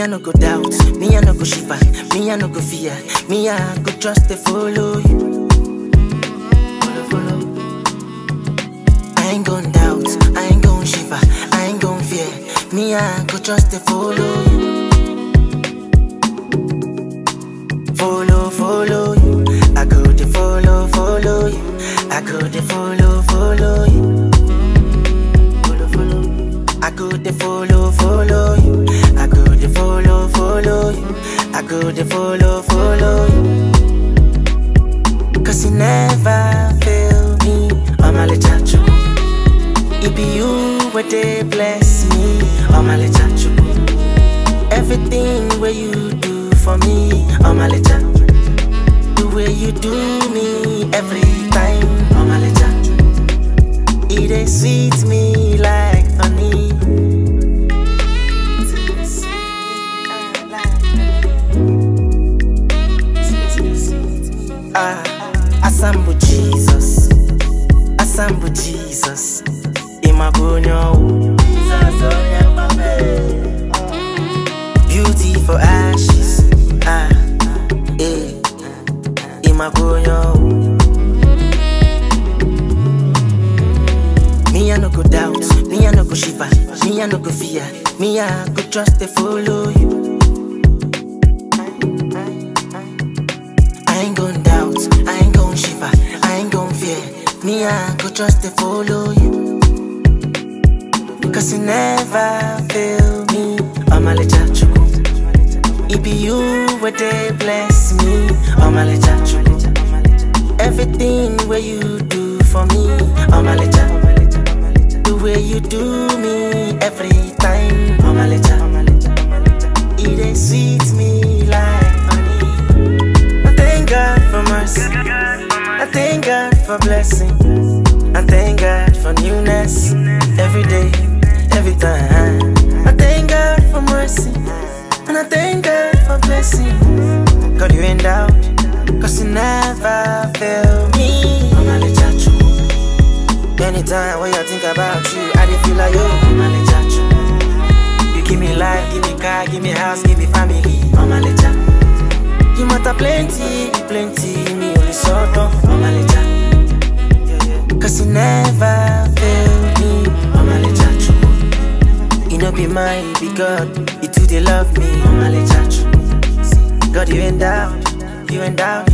I no go doubt, me I no go shiver, me I no go fear, me I go trust to follow you. Follow, follow. I ain't gon' doubt, I ain't gon' shiver, I ain't gon' fear, me I go trust to follow you. Follow, follow you, I go to follow, follow you, I go to follow, follow you. Follow, follow. I go to follow, follow you. I go to follow, follow you. I go to follow, follow you. Cause you never fail me. I'm a chachu. It be you where they bless me. I'm a chachu. Everything where you do for me. I'm a chachu. The way you do me every time. I'm a chachu. It dey sweet me like honey. Ah, Asambu Jesus, Asambu Jesus, Imagonyo. Beauty for ashes, ah, eh, Imagonyo. Me I no go doubt, me I no go shiver, me I no go fear, me I go trust to follow you. I ain't gon' doubt, I ain't gon' shiver, I ain't gon' fear, me I go trust to follow you. Cause you never fail me, I'm a chachu. It be you where they bless me, I'm a chachu. Everything where you do for me, I'm a chachu. The way you do me every time, I'm a It dey sweet me like honey. I thank God for mercy. I thank God for blessing. I thank God for newness every day, every time. I thank God for mercy. And I thank God for blessing. God, you ain't out. Cause you never fail me. I'm a chachu. Anytime when I think about you, I dey feel like yo, I'm a chachu. You give me life, give me car, give me house, give me family. I'm a chachu. You matter plenty, plenty, me only sort of I'm a lecha. Cause you never fail me, I'm a lecha. You know be mine, be God, you too they love me, I'm a lecha. God, you ain't doubt, you ain't doubt,